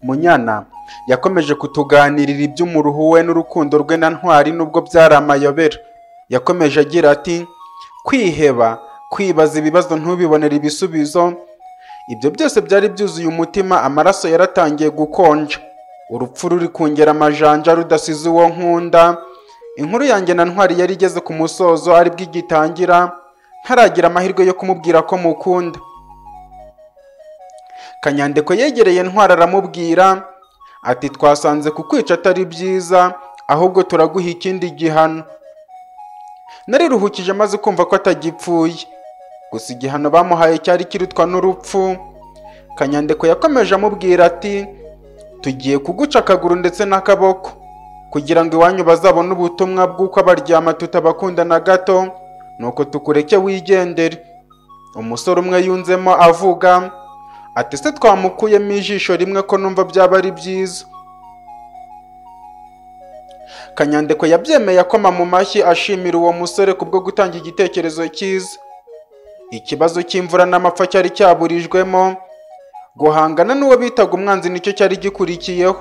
Munyana yakomeje kutuganirira iby'umuruho we n'urukundo rwe na ntwari nubwo byari amayobera yakomeje agira ati kwiheba kwibaza ibibazo ntubibonere ibisubizo ibyo byose byari byuzuye umutima amaraso yaratangiye gukonja urupfu ruri kungera amajanja rudasize uwo nkunda inkuru yanjye na ntwari yari igeze ku musozo aribwo igitangira ntaragira amahirwe yo kumubwira ko mukunda kanyandeko yegereye ntwara aramubwira ati twasanze kukwica atari byiza ahubwo turaguha ikindi gihano nariruhukije maze kumva ko atagipfuye gusa igihano bamuhaye cyari kirutwa n'urupfu kanyandeko yakomeje amubwira ati tugiye kuguca akaguru ndetse n'akaboko kugira ngo iwanyu bazabone ubutumwa bw'uko abaryama tutabakunda na gato nuko tukureke wigendere umusore umwe yunzemo avuga ati se twamukuyemo ijisho rimwe ko numva byaba ari byiza kanyandeko yabyemeye akoma mu mashyi ashimira uwo musore kubwo gutanga igitekerezo cyiza ikibazo cy'imvura n'amapfa cyari cyaburijwemo guhangana n'uwo bitaga umwanzi nicyo cyari gikurikiyeho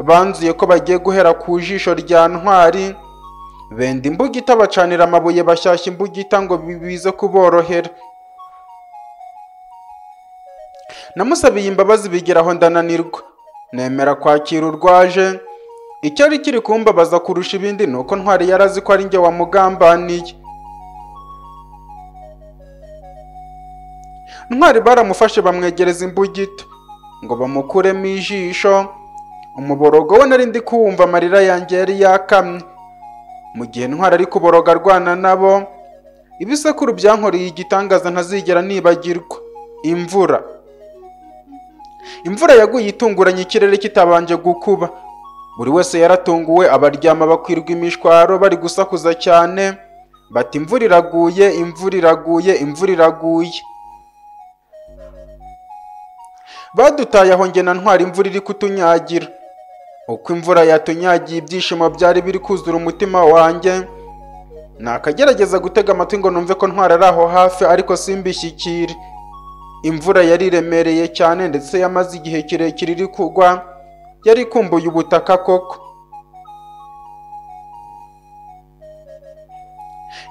banzuye ko bagiye guhera ku jisho rya ntwari benda imbuga itabacanira amabuye bashyashya imbugita ngo bibize kuborohera namusabiye imbabazi bigeraho ndananirwa nemera kwakira urwaje icyari kiri kumbabaza kurusha ibindi ni uko ntwari yari azi ko ari njye wamugambaniye ntwari baramufashe bamwegereza imbugita ngo bamukuremo ijisho umuborogo we nari ndi kuwumva amarira yanjye yari yakamye mu gihe ntwari ari kuboroga arwana nabo ibisekuru byankoreye igitangaza ntazigera nibagirwa imvura imvura yaguye itunguranye ikirere kitabanje gukuba buri wese yaratunguwe abaryama bakwirwa imishwaro bari gusakuza cyane bati imvura iraguye imvura iraguye imvura iraguye badutaye aho njye na ntwara imvura iri kutunyagira uko imvura yatunyagiye ibyishimo byari biri kuzura umutima wanjye nakagerageza gutega amatwi ngo numve ko ntwara ari aho hafi ariko simbishyikire imvura yari iremereye cyane ndetse yamaze igihe kirekire iri kugwa yari ikumbuye ubutaka koko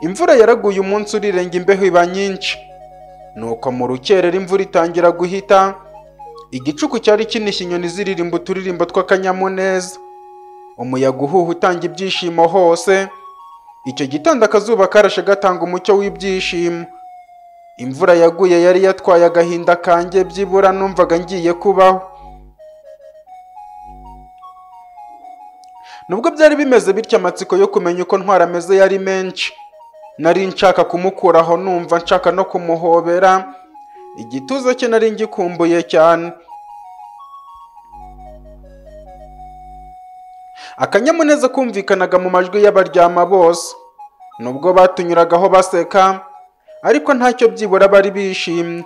imvura yaraguye umunsi urirenga imbeho iba nyinshi nuko mu rukerera imvura itangira guhita igicuku cyari kinishye inyoni ziririmba uturirimbo tw'akanyamuneza umuyaga uhuha utanga ibyishimo hose icyo gitondo akazuba karashe gatanga umucyo w'ibyishimo imvura yaguye yari yatwaye agahinda kanjye byibura numvaga ngiye kubaho nubwo byari bimeze bityo amatsiko yo kumenya uko ntwara ameze yari menshi nari nshaka kumukuraho numva nshaka no kumuhobera igituza cye nari ngikumbuye cyane akanyamuneza kumvikanaga mu majwi y'abaryama bose nubwo batunyuragaho baseka ariko ntacyo byibura bari bishimye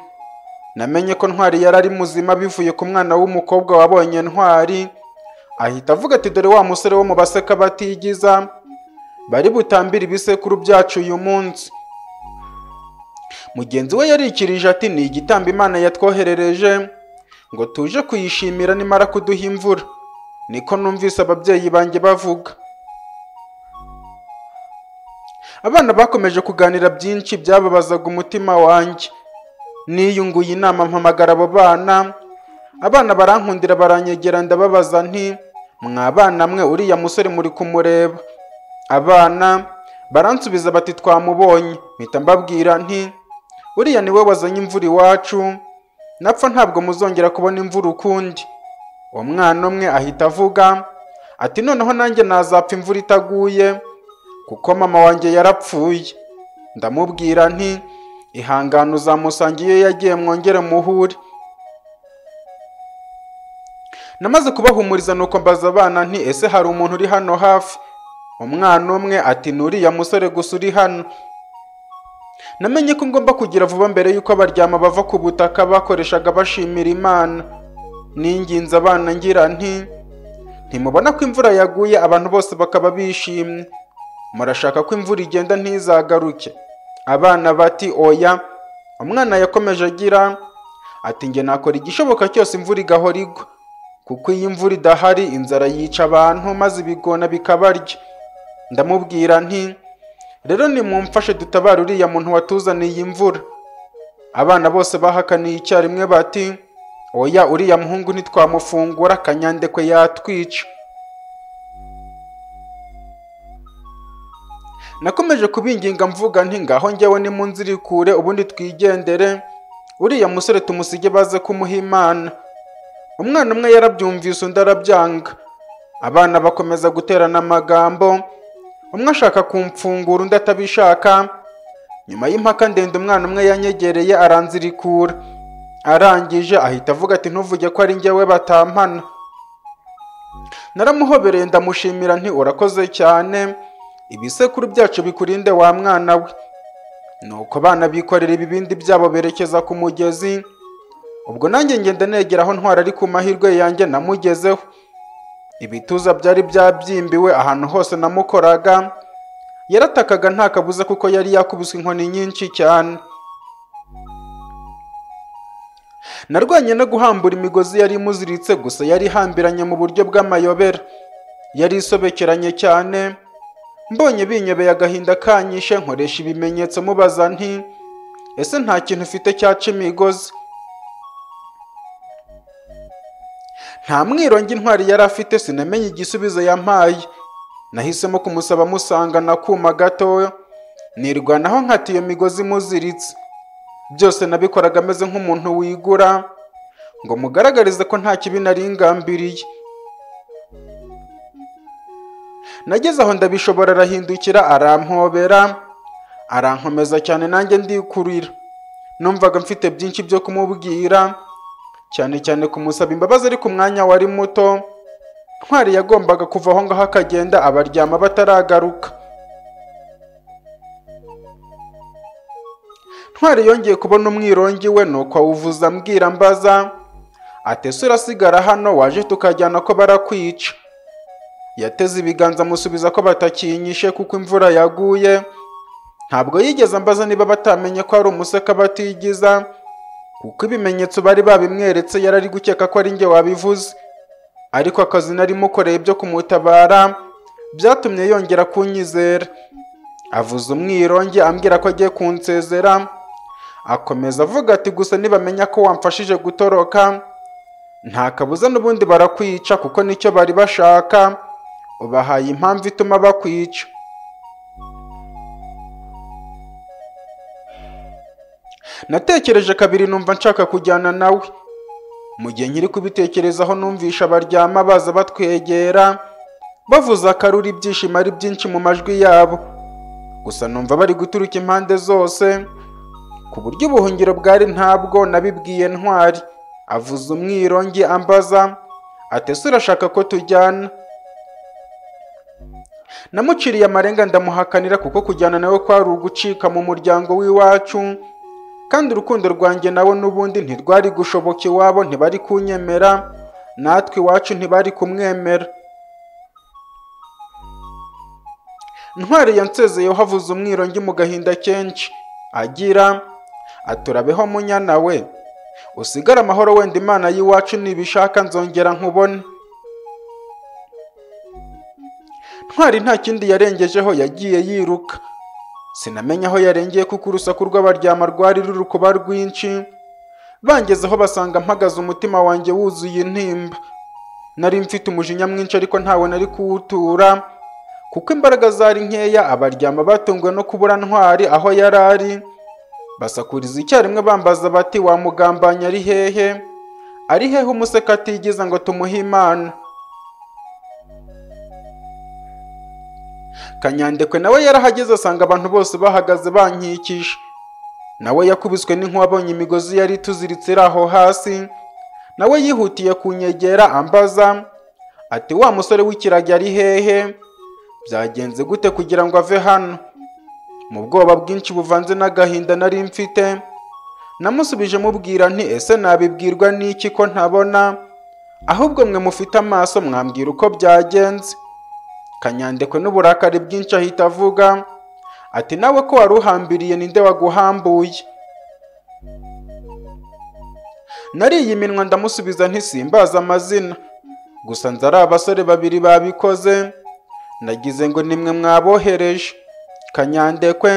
namenye ko ntwari yari ari muzima bivuye ku mwana w'umukobwa wabonye ntwari ahita avuga ati dore wa musore wo mu baseka batigiza bari butambire ibisekuru byacu uyu munsi mugenzi we yarikirije ati ni igitambo imana yatwoherereje ngo tuje kuyishimira nimara kuduha imvura niko numvise ababyeyi banjye bavuga abana bakomeje kuganira byinshi byababazaga umutima wanjye niyunguye inama mpamagara abo bana abana barankundira baranyegera ndababaza nti mwabana mwe uriya musore muri kumureba abana baransubiza bati twamubonye mpita mbabwira nti uriya niwe wazanye imvura iwacu napfa ntabwo muzongera kubona imvura ukundi uwo mwana umwe ahita avuga ati noneho nanjye nazapfa imvura itaguye kuko mama wanjye yarapfuye ndamubwira nti ihangane uzamusanga iyo yagiye mwongere muhure namaze kubahumuriza nuko mbaza abana nti ese hari umuntu uri hano hafi umwana umwe ati ni uriya musore gusa uri hano namenye ko ngomba kugira vuba mbere y'uko abaryama bava ku butaka bakoreshaga bashimira imana ninginze abana ngira nti ntimubona ko imvura yaguye abantu bose bakaba bishimye murashaka ko imvura igenda ntizagaruke abana bati oya umwana yakomeje agira ati njye nakora igishoboka cyose imvura igahora igwa kuko iyo imvura idahari inzara yica abantu maze ibigona bikabarya ndamubwira nti rero nimumfashe dutabare uriya muntu watuzaniye imvura abana bose bahakaniye icyarimwe bati oya uriya muhungu ntitwamufungura kanyandekwe yatwica nakomeje kubinginga mvuga nti ngaho njyewe ni mu nzira ikure ubundi twigendere uriya musore tumusige baze kumuha imana umwana umwe yarabyumvise undi arabyanga abana bakomeza guterana amagambo umwe ashaka kumfungura undi atabishaka nyuma y'impaka ndende umwana umwe yanyegereye aranzirikura arangije ahita avuga ati ntuvuge ko ari njyewe batampana naramuhobereye ndamushimira nti urakoze cyane ibisekuru byacu bikurinde wa mwana we nuko bana bikorera ibibindi byabo berekeza ku mugezi ubwo nanjye ngenda negera aho ntwara ari ku mahirwe yanjye namugezeho ibituza byari byabyimbiwe ahantu hose namukoraga yaratakaga nta kabuza kuko yari yakubiswe inkoni nyinshi cyane narwanye no guhambura imigozi yari imuziritse gusa yari ihambiranye mu buryo bw'amayobera yari isobekeranye cyane mbonye binyobeye agahinda kanyishe nkoresha ibimenyetso mubaza nti ese nta kintu ufite cyaca imigozi nta mwirongi intwari yari afite sinamenye igisubizo yampaye nahisemo kumusaba musanga na kuma gatoya nirwanaho nkata iyo migozi muziritse byose nabikoraga ameze nk'umuntu wigura ngo mugaragarize ko nta kibi nari ngambiriye nageze aho ndabishobora arahindukira arampobera arankomeza cyane nanjye ndikurira numvaga mfite byinshi byo kumubwira cyane cyane kumusaba imbabazi ariko umwanya wari muto ntwari yagombaga kuva aho ngaho akagenda abaryama bataragaruka ntwari yongeye kubona umwirongi we nuko awuvuza ambwira mbaza atese urasigara hano waje tukajyana ko barakwica yateze ibiganza amusubiza ko batakinyishe kuko imvura yaguye ntabwo yigeze ambaza niba batamenye ko ari umuseka batigiza kuko ibimenyetso bari babimweretse yari ari gukeka ko ari njye wabivuze ariko akazi nari mukoreye byo kumutabara byatumye yongera kunyizera avuze umwironge ambwira ko agiye kunsezera akomeza avuga ati gusa nibamenya ko wamfashije gutoroka nta kabuza n'ubundi barakwica kuko nicyo bari bashaka ubahaye impamvu ituma bakwica natekereje kabiri numva nshaka kujyana nawe mu gihe nkiri kubitekerezaho numvisha baryama baza batwegera bavuze akaruru ibyishimo ari byinshi mu majwi yabo gusa numva bari guturuka impande zose ku buryo ubuhungiro bwari ntabwo nabibwiye ntwari avuze umwirongi ambaza atese urashaka ko tujyana namuciriye amarenga ndamuhakanira kuko kujyana nawe kwari ugucika mu muryango w'iwacu kandi urukundo rwanjye nawe n'ubundi ntirwari gushoboka iwabo ntibari kunyemera natwe iwacu ntibari kumwemera ntwari yansezeyeho havuze umwirongi mu gahinda kenshi agira aturabeho munyana we usigare amahoro wenda imana y'iwacu nibishaka nzongera nkubone ntwari nta kindi yarengejeho yagiye yiruka sinamenya aho yarengeye kuko urusaku rw'abaryama rwari ruri kuba rwinshi bangezeho basanga mpagaze umutima wanjye wuzuye intimba nari mfite umujinya mwinshi ariko ntawe nari kuwutura kuko imbaraga zari nkeya abaryama batunguwe no kubura ntwari aho yari ari basakuriza icyarimwe bambaza bati wamugambanya ari hehe ari hehe umuseka atigiza ngo tumuhe imana kanyandekwe nawe yarahageze asanga abantu bose bahagaze bankikije nawe yakubiswe n'inkuba abonye imigozi yari tuziritse iri aho hasi nawe yihutiye kunyegera ambaza ati wa musore w'ikiragi ari hehe byagenze gute kugira ngo ave hano mu bwoba bwinshi buvanze n'agahinda nari mfite namusubije mubwira nti ese nabibwirwa n'iki ko ntabona ahubwo mwe mufite amaso mwambwira uko byagenze kanyandekwe n'uburakari bwinshi ahita avuga ati nawe ko wari uhambiriye ninde waguhambuye nariye iminwa ndamusubiza ntisimbaza amazina gusa nzi ari abasore babiri babikoze nagize ngo nimwe mwabohereje kanyandekwe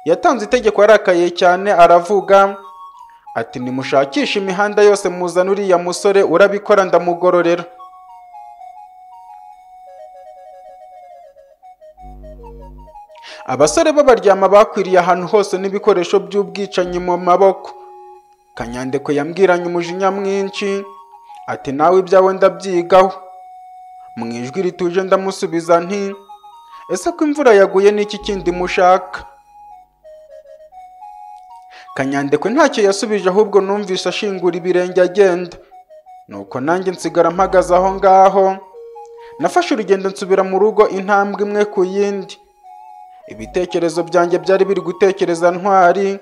yatanze itegeko yarakaye cyane aravuga ati nimushakishe imihanda yose muzana uriya musore urabikora ndamugororera abasore b'abaryama bakwiriye ahantu hose n'ibikoresho by'ubwicanyi mu maboko kanyandekwe yambwiranye umujinya mwinshi ati nawe ibyawe ndabyigaho mu ijwi rituje ndamusubiza nti ese ko imvura yaguye n'iki kindi mushaka kanyandekwe ntacyo yasubije ahubwo numvise ashingura ibirenge agenda nuko nanjye nsigara mpagaze aho ngaho nafashe urugendo nsubira mu rugo intambwe imwe ku yindi ibitekerezo byanjye byari biri gutekereza ntwari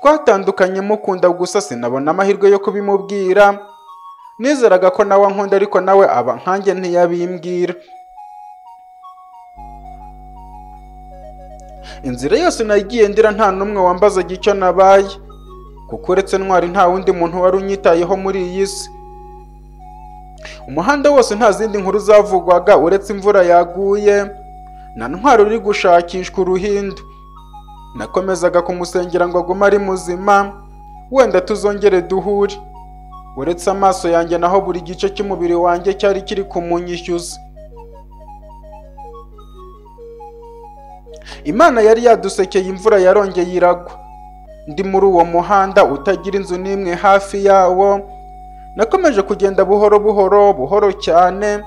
twatandukanye mukunda gusa sinabona amahirwe yo kubimubwira nizeraga ko nawe ankunda ariko nawe aba nkanjye ntiyabimbwira inzira yose nagiye ndira nta n'umwe wambazaga icyo nabaye kuko uretse ntwari nta wundi muntu wari unyitayeho muri iyi si umuhanda wose nta zindi nkuru zavugwaga uretse imvura yaguye na ntwari uri gushakishwa uruhindu nakomezaga kumusengera ngo agume ari muzima wenda tuzongere duhure uretse amaso yanjye naho buri gice cy'umubiri wanjye cyari kiri kumunyishyuza imana yari yadusekeye imvura yarongeye iragwa ndi muri uwo muhanda utagira inzu n'imwe hafi yawo nakomeje kugenda buhoro buhoro buhoro cyane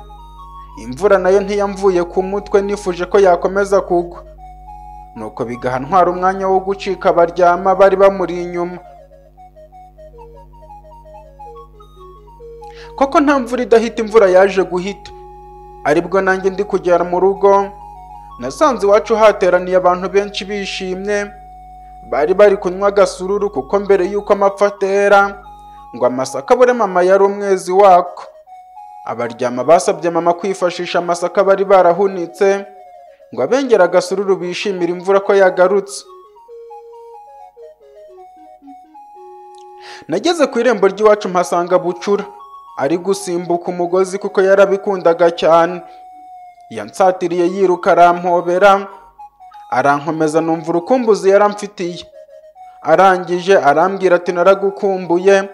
imvura nayo ntiyamvuye ku mutwe nifuje ko yakomeza kugwa nuko bigaha ntwara umwanya wo gucika baryama bari bamuri inyuma koko nta mvura idahita imvura yaje guhita aribwo nanjye ndi kugera mu rugo nasanze iwacu hateraniye abantu benshi bishimye bari bari kunywa agasururu kuko mbere y'uko amapfa atera ngo amasaka abure mama yari umwezi wako abaryama basabye mama kwifashisha amasaka bari barahunitse ngo abengere agasururu bishimire imvura ko yagarutse nageze ku irembo ry'iwacu mpasanga bucura ari gusimbuka umugozi kuko yarabikundaga cyane yansatiriye yiruka arampobera arankomeza numva urukumbuzi yaramfitiye arangije arambwira ati naragukumbuye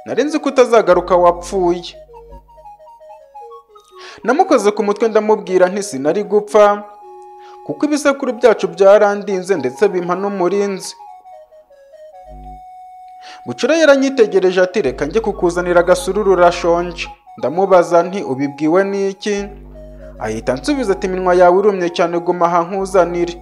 nari nzi ko utazagaruka wapfuye namukoze ku mutwe ndamubwira nti sinari gupfa kuko ibisekuru byacu byarandinze ndetse bimpa n'umurinzi bucura yaranyitegereje ati reka njye kukuzanira agasururu urashonje ndamubaza nti ubibwiwe n'iki ahita ansubiza ati iminwa yawe irumye cyane guma aha nkuzanire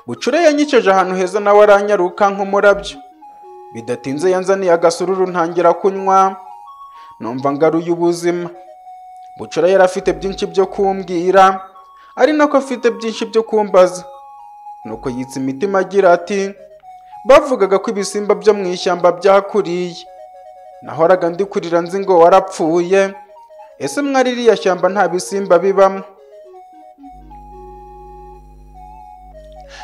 bucura yanyiceje ahantu heza nawe aranyaruka nk'umurabyo bidatinze yanzaniye agasururu ntangira kunywa numva ngaruye ubuzima bucura yari afite byinshi byo kumbwira ari nako afite byinshi byo kumbaza nuko yitsa imitima agira ati bavugaga ko ibisimba byo mu ishyamba byakuriye nahoraga ndikurira nzi ngo warapfuye ese mwari iriya shyamba nta bisimba bibamo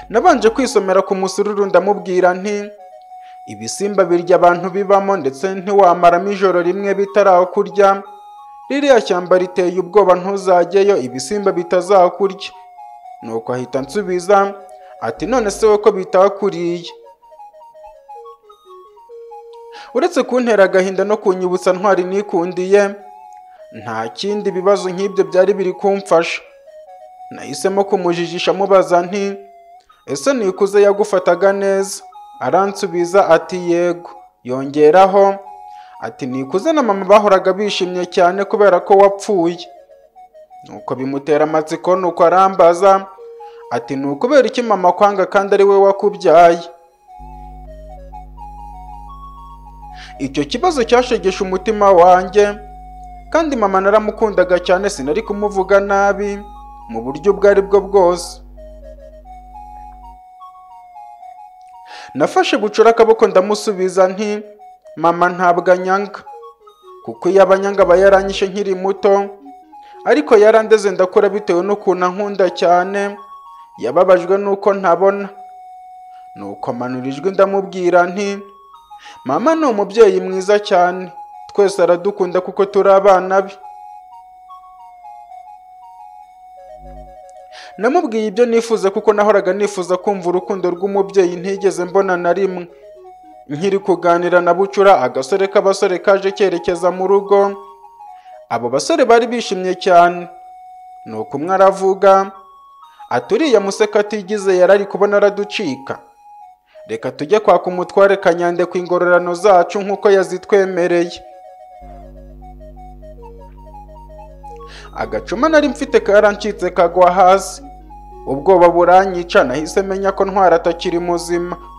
nabanje kwisomera ku musururu ndamubwira nti ibisimba birya abantu bibamo ndetse ntiwamaramo ijoro rimwe bitarakurya ririya shyamba riteye ubwoba ntuzajyeyo ibisimba bitazakurya nuko ahita ansubiza ati none se ko bitakuriye uretse kuntera agahinda no kunyibutsa ntwari nikundiye nta kindi bibazo nk'ibyo byari biri kumfasha nahisemo kumujijisha amubaza nti ese nikuze yagufataga neza aransubiza ati yego yongeraho ati nikuze na mama bahoraga bishimye cyane kubera ko wapfuye nuko bimutera amatsiko nuko arambaza ati ni ukubera iki mama kwanga kandi ari we wakubyaye icyo kibazo cyashegeshe umutima wanjye kandi mama naramukundaga cyane sinari kumuvuga nabi mu buryo ubwo ari bwo bwose nafashe bucura akaboko ndamusubiza nti mama ntabwo anyanga kuko iyo abanyanga aba yaranyishe nkiri muto ariko yarandeze ndakura bitewe n'ukuntu ankunda cyane yababajwe n'uko ntabona nuko ijwi ndamubwira nti mama ni umubyeyi mwiza cyane twese aradukunda kuko turi abana be namubwiye ibyo nifuza kuko nahoraga nifuza kumva urukundo rw'umubyeyi ntigeze mbona na rimwe nkiri kuganira na bucura agasore k'abasore kaje cyerekeza mu rugo abo basore bari bishimye cyane ni uko umwe aravuga ati uriya museka atigize yari ari kubona araducika reka tujye kwaka umutware kanyande ku ingororano zacu nk'uko yazitwemereye agacuma nari mfite karancitse kagwa hasi ubwoba buranyica nahise menya ko ntwara atakiri muzima